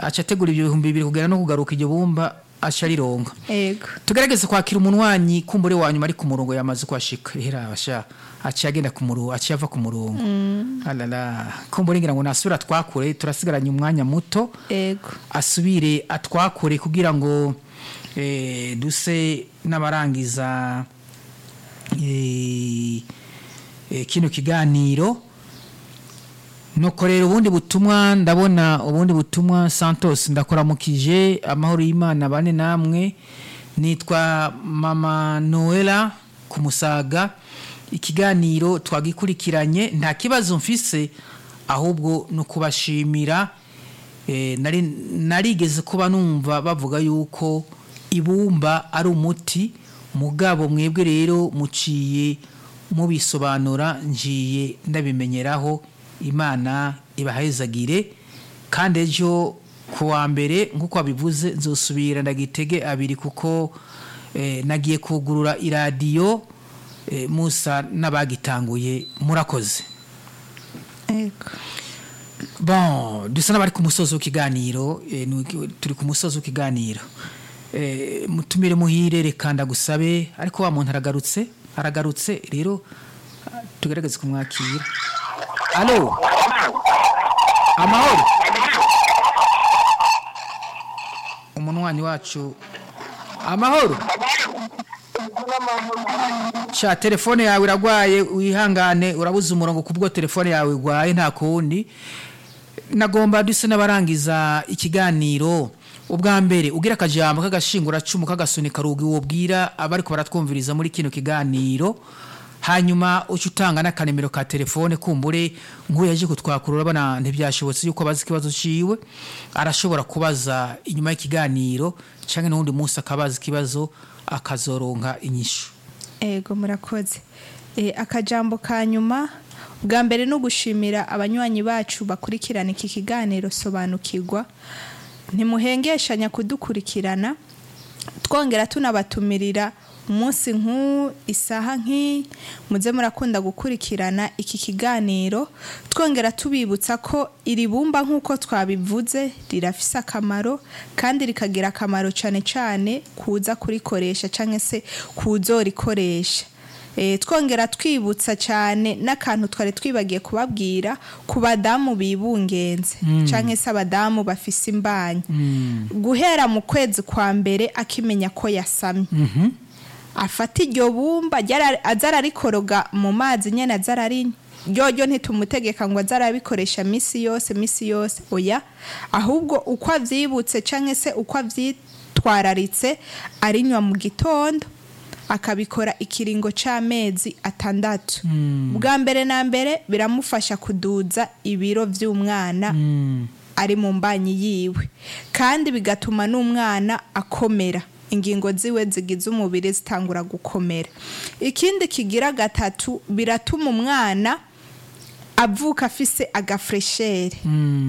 aca ategura ibihumbi bibiri kugera no kugaruka iryo bumba aca rironka ego tugerageze kwakira umunwanyi kumbure wa nyuma ari ku murongo yamaze kuhashika hera basha aciye agenda ku murongo aciye ava ku murongo alala kumbure ngira ngo nasubira twakure turasigaranye umwanya muto ego asubire atwakure kugira ngo eh, duse n'abarangiza eh, eh, kino kiganiro nuko rero ubundi butumwa ndabona ubundi butumwa santos ndakoramukije amahoro y'imana bane namwe nitwa mama noela ku musaga ikiganiro twagikurikiranye nta kibazo mfise ahubwo ni ukubashimira Eh, nari narigeze kuba numva bavuga yuko ibumba ari umuti mugabo mwebwe rero muciye mubisobanura ngiye ndabimenyeraho imana ibahezagire kandi ejo ku wa mbere nk'uko wabivuze nzosubira ndagitege abiri kuko eh, nagiye kugurura iradiyo eh, musa n'abagitanguye murakoze ego bon dusa n'abari ku musozi w'ikiganiro eh, ni- turi ku musozi w'ikiganiro Eh, mutumire muhire reka ndagusabe ariko wa muntu aragarutse aragarutse rero ah, tugerageze kumwakira alo amahoro umunwanyi wacu amahoro sha telefone yawe iragwaye wihangane urabuze umurongo kubwo telefone yawe igwaye nta kundi nagomba duse n'abarangiza ikiganiro ubwa mbere ugira akajambo k'agashingura cumu k'agasunika rugi wobwira abariko baratwumviriza muri kino kiganiro hanyuma uca utanga n'akanemero ka telefone kumbure nk'uyu yaje kutwakurura bana ntibyashobotse yuko abaza ikibazo ciwe arashobora kubaza inyuma y'ikiganiro canke n'uwundi munsi akabaza ikibazo akazoronka inyishu ego murakoze e, akajambo ka nyuma bwa mbere no gushimira abanywanyi bacu bakurikirana iki kiganiro sobanukirwa ntimuhengeshanya kudukurikirana twongera tunabatumirira umunsi nk'u isaha nk'iyi muze murakunda gukurikirana iki kiganiro twongera tubibutsa ko iri bumba nk'uko twabivuze rirafise akamaro kandi rikagira akamaro cyane cyane kuza kurikoresha cyangwa se kuzorikoresha Eh, twongera twibutsa cyane n'akantu twari twibagiye kubabwira ku badamu bibungenze cyangwa se abadamu bafise imbanyi guhera mu kwezi kwa mbere akimenya ko yasamye afata iryo bumba ryara- aza ararikoroga mu mazi nyine aza ararinywa ryoryo ntitumutegeka ngo aze arabikoresha minsi yose minsi yose oya ahubwo uko avyibutse cyangwa se uko avyitwararitse arinywa mu gitondo akabikora ikiringo c'amezi atandatu bwa mbere na mbere biramufasha kuduza ibiro vy'umwana ari mu mbanyi yiwe kandi bigatuma n'umwana akomera ingingo ziwe zigize umubiri zitangura gukomera ikindi kigira gatatu biratuma umwana avuka afise agafreshere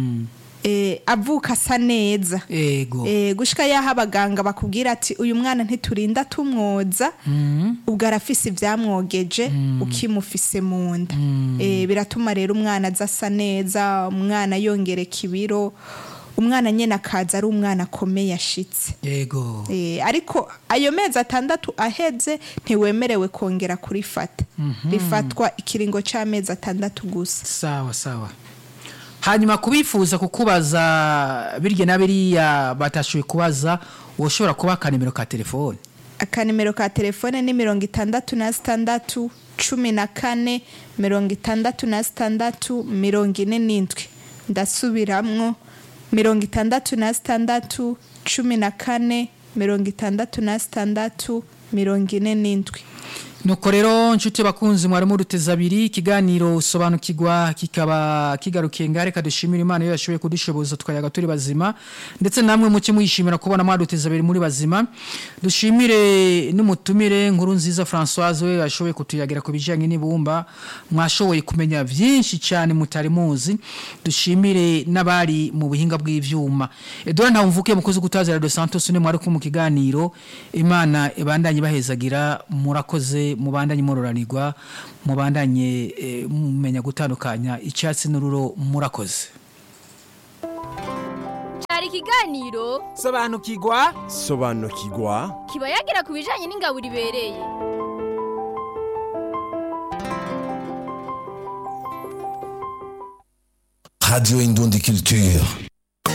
eh, avuka asa neza ego Eh, gushika yaho abaganga bakubwira ati uyu mwana ntiturinda tumwoza ubwo arafise ivyamwogeje ukimufise mu nda Eh, biratuma rero umwana aza asa neza umwana yongereka ibiro umwana nyene akaza ari umwana akomeye ashitse ego Eh, ariko ayo mezi atandatu aheze ntiwemerewe kongera kurifata rifatwa ikiringo c'amezi atandatu gusa sawa sawa hanyuma kubifuza kukubaza birya na biriya batashoboye kubaza woshobora kuba akanimero ka telefone akanimero ka telefone ni mirongo itandatu na sitandatu cumi na kane mirongo itandatu na sitandatu mirongo ine n'indwi ndasubiramwo mirongo itandatu na sitandatu cumi na kane mirongo itandatu na sitandatu mirongo ine n'indwi nuko rero nshuti bakunzi mwari muruteza abiri ikiganiro sobanukirwa kikaba kigarukiye ngare kadushimira imana iyo yashoboye kudushoboza tukayaga turi bazima ndetse namwe muke mwishimira kubona mwaduteza abiri muri bazima dushimire n'umutumire nkuru nziza Françoise we yashoboye kutuyagira ku bijyanye n'ibumba mwashoboye kumenya byinshi cyane mutari muzi dushimire n'abari mu buhinga bw'ivyuma Edouard Ntawumvuke mukozi gutazira de Santos ne mwari ku mu kiganiro imana ibandanye bahezagira murakoze mubandanye mororanirwa mubandanye eh, mumenya gutandukanya icyatsi n'ururo murakoze cyari ikiganiro sobanukirwa sobanukirwa kiba yagira ku bijyanye n'ingabo ibereye Radio Indundi Culture.